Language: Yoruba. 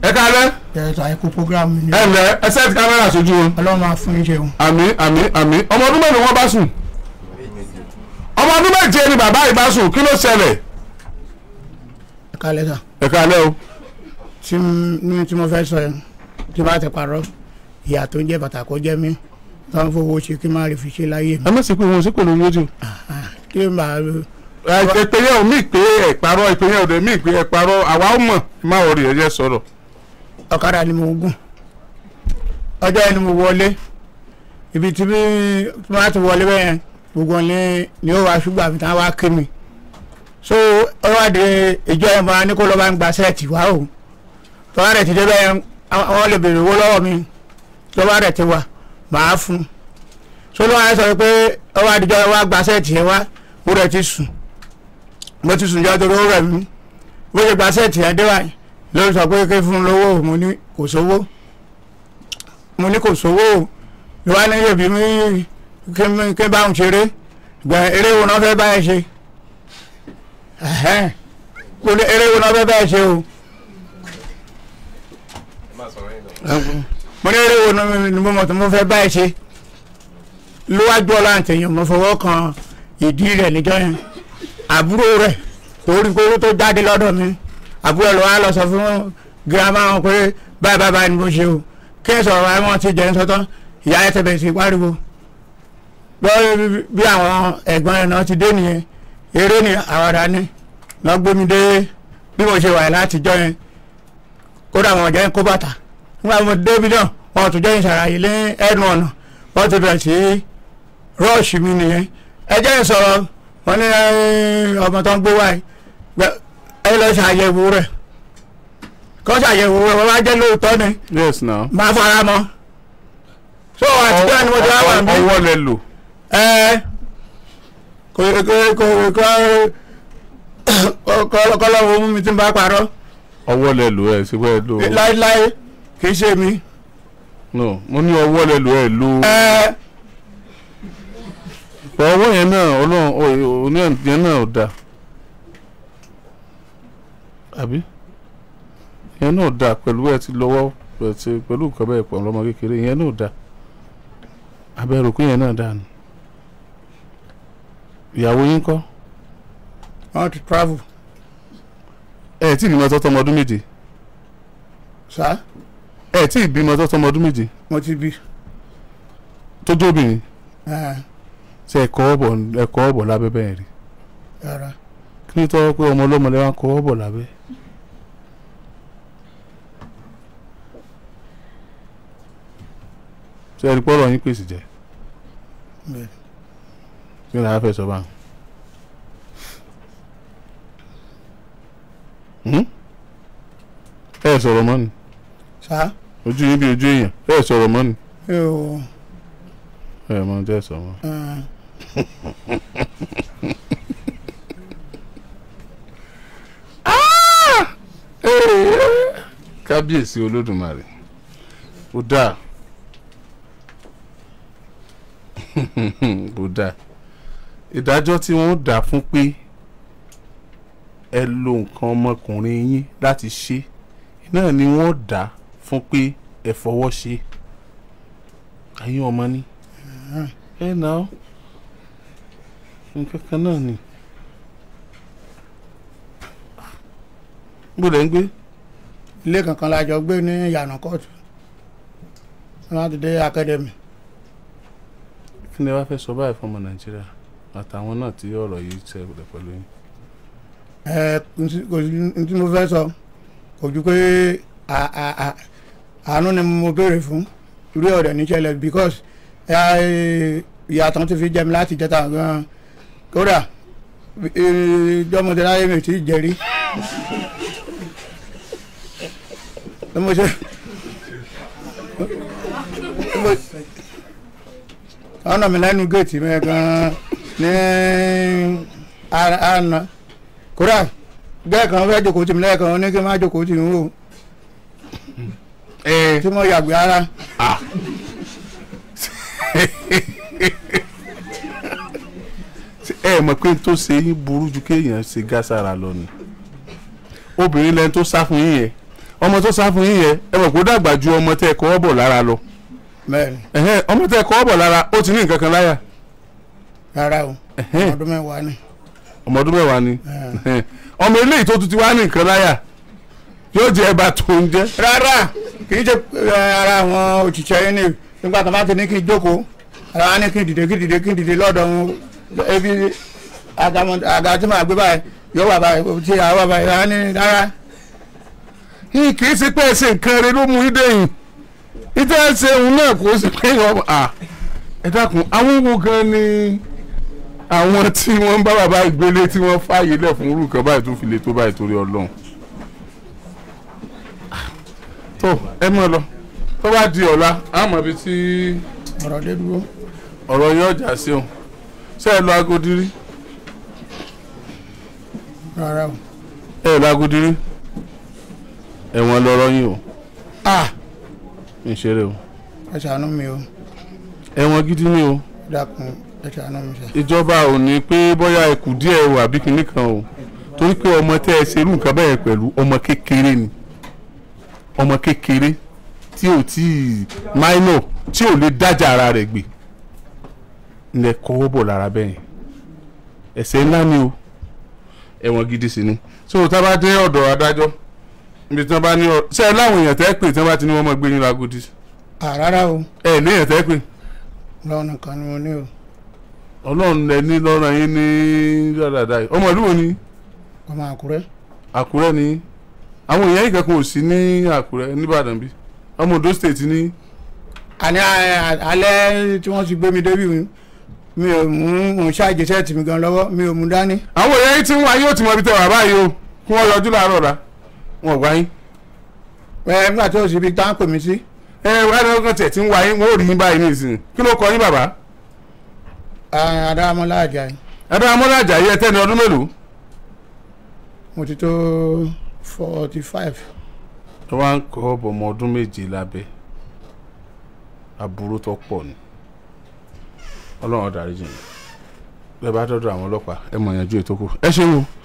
ẹ kálẹ́ ẹ̀ẹ́dà ẹ̀kú programu ni ẹ lẹ ẹ sẹ́ẹ̀tì kámẹ́rà sójú wọn. ọlọ́run máa fún yín ṣeun. àmì àmì àmì ọmọ ọdún mélòó wọn bá sùn ọmọ ọdún méje ni bàbá yìí bá sùn kí ló ṣẹlẹ̀ ẹ kálẹ̀ sà ẹ kálẹ́ o tí m- ní tí mo fẹ́ sọ yẹn tí bá ti parọ́ ìyá tó ń jẹ́ bàtà kó jẹ́ mí tó ń fowó ṣe kí n má rí fi ṣe láyé mi ẹ má sì pé wọn sí pẹ̀lú rédíò kí n bá ìpè yẹn ò mí pé ẹ parọ́ ìpè yẹn ò dé mí pé ẹ parọ́ àwa ó mọ̀ ẹ má wọrí ẹ jẹ́ sọ̀rọ̀ ọ̀kadà ni mo gùn ọjọ́ yẹn ni mo wọlé ibi tí bí tí wọ́n á ti wọlé bẹ́ẹ̀ gbogbo ní ni ó wá ṣùgbọ́n àbí táwọn wá kí mi so ọwọ́de ìjọ yẹn máa ní kó lọ́ọ́ bá ń gba sẹ́ẹ̀tì wá o tọ́wọ́ rẹ̀ ti dé bẹ́ẹ̀ àwọn lè béèrè owó lọ́wọ́ mi tọ́wọ́ rẹ̀ ti wà màá fún un so ló wá sọ pé ọwọ́ àdìjọ wa gba sẹ́ẹ̀tì yẹn wá mo rẹ̀ ti sùn mo ti sùn jọ́ torí ó rẹ̀ mí bó ṣe gba sẹ́ẹ̀tì yẹn dé wáyé ló sọ pé kí fún un lówó mo ní kò sówó mo ní kò sówó ló wá ní yèbí mi kí n kí n bá òun ṣeré gbẹ eré wo náà fẹ́ báyìí ṣe ẹ̀hẹ́n. mo ní eré wo náà fẹ́ báyìí ṣe o mo ní eré wo náà ni mo mọ̀ tó mo fẹ́ báyìí ṣe lówájú ọ̀la àtẹ̀yìn mo fọwọ́ kan ìdí rẹ̀ níjọ́ yẹn àbúrò rẹ̀ torí kóró tó jáde lọ́dọ̀ mi àbúrò ẹ̀ ló wá lọ sọ fún girama wọn pé báyìí báyìí báyìí ni mo ṣe o kí ẹ sọ̀rọ̀ àwọn ti jẹ́ ń sọ́tọ́ ìyá ẹ̀ tẹ̀bẹ̀ sí pariwo lọ́wọ́ bí àwọn ẹ̀gbọ́n ẹ̀ náà ti dé nìyẹn eré ni àwàdà ni lọ́ gbé mi dé bí mo ṣe wà látijọ́ yẹn kódà wọn jẹ́ kó bàtà nígbà mo débi náà wọn tún jẹ́ ìṣàlàyé lé ẹnu ọ̀nà wọ́n ti bẹ̀rẹ̀ sí rọ́ọ̀ṣì mi nìyẹn ẹ jẹ́ ìsọ̀rọ̀ wọn ní ẹ, ọmọ tó ń gbé wáyé gbẹ- ẹ lọ ṣàyẹ̀wò rẹ̀ kọ́ ṣàyẹ̀wò rẹ̀ wọ́n bá jẹ́ lóòótọ́ ni yes now. máa fara mọ́ so àtijọ́ ni mo ti wá wà mí ọwọ́ lẹ lò ẹ kò kò kò kò kò kọ́lọ́wọ́ mú mi tí n bá parọ́ ọwọ́ lẹ lò ẹ sí pé ẹ lò láéláé kì í ṣe mi no mo ní ọwọ́ lẹ lò ẹ lò ẹ ọwọ́ yẹn náà ọlọ́run òní yẹn náà ò dáa àbí yẹn náà ò dáa pẹ̀lú ẹ ti lọ́wọ́ ẹ ti pẹ̀lú nǹkan bẹ́ẹ̀ pọ̀ lọ́mọ kékeré yẹn náà ò dáa abẹ́rù kún yẹn náà dáa nù ìyàwó yín kọ́ wọ́n ti travel ẹ tí ìbímọ tọ́tọ́ ọmọ ọdún méje sá ẹ tí ìbímọ tọ́tọ́ ọmọ ọdún méje mo ti bí tó jó obìnrin ẹ ṣe ẹ̀kọ́ ọ̀bọ̀ ẹ̀kọ́ ọ̀bọ̀ lábẹ́ bẹ́ẹ̀ rí rárá kí ni tọ́wọ́ pé ọmọ ọlọ́mọ lẹ́wọ̀n kọ́ ọ̀bọ̀ lábẹ́ ṣe ẹ̀rí pọ́lọ̀ yín pèsè jẹ́ bẹ́ẹ̀ kí ni a fẹ́ sọ báyìí. Hmm? ẹ sọ̀rọ̀ mọ́ ni sá ojú yín bí ojú èèyàn ẹ sọ̀rọ̀ mọ́ ni ẹ ò ẹ mọ jẹ́ sọ mọ́. ẹ kábíyèsí olódùmarè ó dáa ó dáa ìdájọ́ tí wọ́n dá fún pé ẹ lo nǹkan ọmọkùnrin yín láti ṣe náà ni wọ́n dá fún pé ẹ fọwọ́ ṣe ayé ọmọ ní ẹ nà ó nǹkan kan náà ni gbọ́dọ̀ ń gbé ilé kankan la jọ gbé ní ìyànà kóòtù láti dé akademi kí ni ẹ wá fẹ́ sọ báyìí fún ọmọ nàìjíríà àtàwọn náà tí ọ̀rọ̀ yìí ṣẹlẹ̀ pẹ̀lú yín. ẹ ntí- kò sí ntí mo fẹ́ sọ kò ju pé à- à- à- àánú ni mo béèrè fún irú ọ̀rẹ́ níṣẹ́lẹ̀ because ẹ, ìyàtọ̀ ti fi jẹ mi láti jẹta gan kódà ìjọmọdé láyé mi ti jẹrí bí mo ṣe bí mo- ọ̀nà mi lẹ́nu géètì mi gan ní àná àná kódà bẹ́ẹ̀ kan fẹ́ jókòó tì mí lẹ́ẹ̀kan ó ní kí n má jókòó tì mí o ẹ tí mo yàgbé ara ẹ mọ̀ pé n tó ṣe yín burú ju kéèyàn ṣe gására lọ ni obìnrin lẹni tó sá fún yín yẹn ọmọ tó sá fún yín yẹn ẹ mọ̀ kó dàgbà ju ọmọ tẹ́ ẹ kọ́ bọ̀ lára lọ bẹ́ẹ̀ni ẹ̀hẹ́n, ọmọ tẹ́ ẹ kọ́ bọ̀ lára ó ti ní nǹkan kan láyà rárá o ẹ̀hẹ́n, ọdún mẹ́wàá ni ọmọ ọdún mẹ́wàá ni Eh, ẹ̀hẹ́n. ọmọ eléyìí tó tún ti wá ní nǹkan láyà yóò jẹ ẹ̀bà tó ń jẹ́ rárá kì í ṣe eh, ara àwọn òṣìṣẹ́ yín ni nígbà tó bá ti ní kí n jókòó ara wa ní kí n dìde kí n dìde kí n dìde lọ́dọ̀ wọn ebi àgàmọ̀- àga tí màá gbé báyìí yóò wà báyìí tí àwọn wà báyìí rárá ní rárá yìí kì í ṣe pé ẹsẹ̀ nǹkan rẹ ló mú yín dẹ́yìn ìtẹ́ ẹsẹ̀ òun náà kò sí pé ọmọ à ẹ dákun àwọn wo gan ni àwọn tí wọ́n ń bá bàbá ìgbélé tí wọ́n fààyè lẹ̀ fún irú nǹkan báyìí tó fi lè tó báyìí torí ọlọ́run tó ẹ mọ̀ lọ tó bá di ọ̀la á mọ̀ ibi tí ọ̀rọ̀ dé dúró ọ̀rọ̀ yín ọjà sí òun ṣé ẹ lọ agodi rí rárá o. ẹ lọ agodi rí ẹ̀wọ̀n lọ́rọ̀ yín o ah ń ṣeré o ẹ ṣàánú mi o ẹ̀wọ̀n gidi ni o. dákun ẹ ṣàánú mi ṣe. ìjọba ò ní pé bóyá ẹkù díẹ̀ o àbí kinní kan o torí pé ọmọ tẹ́ ẹ ṣerú nǹkan bẹ́ẹ̀ pẹ̀lú ọmọ kékeré ni ọmọ kékeré tí ò tí ì minor tí ò lè dájà ara rẹ̀ gbé ilẹ̀ kọ́wọ́ bọ̀ lára bẹ́ẹ̀ ẹ̀ṣẹ̀ ńlá ni o ẹ̀wọ̀n gidi sì ni so tá a bá dé ọ̀dọ̀ adájọ́ níbi tí wọ́n bá ní ọ ṣe ẹ láwọn èèyàn tẹ́ pè tí wọ́n bá ti ní wọ́n mọ̀ gbé yín lágodi ah rárá o ẹ ní èèyàn tẹ́ pè lọ́wọ́ nìkan ni mo ní o ọlọ́run lẹ ní lọ́rọ̀ yín ní dáadáa yìí ọmọ ìlú wo ni ọmọ àkúrẹ́ àkúrẹ́ ni àwọn èèyàn yìí kankan ò sí ní àkúrẹ́ nìbàdàn bí ọmọ ondo state ní àní a- alẹ́ tí wọ́n ti gbé mi débi mi mi ò mú mò ń ṣáàjì sẹ́ẹ̀tì mi gan lọ́wọ́ mi ò mú dání. àwọn èèyàn yìí tí wọ́n yóò ti mọ ibi tẹ́ wà báyìí o kí wọ́n yọjú láàárọ̀ ọ̀la wọn ò gbá yín ẹ nígbà tí o sì fi tán pè mí sí. ẹ wọ́n á lọ́kàn tẹ̀ tí ń wá yín wọ́n ò rí yín báyìí nísìnyí kí ló kọ yín bàbá adáramọ́lá àjàyí ẹ̀dá amọ́lájà yìí ẹ tẹ́ ní ọdún mélòó mo ti tó forty five. ẹ wá ń kọ́ ọmọ ọdún méje lábẹ́ aburú tó pọ̀ ni ọlọ́run ó dáríjì yín bẹ́ẹ̀ bá dọ́dọ̀ àwọn ọlọ́pàá ẹ mọ̀ yanjú ètò kù ẹ ṣeun o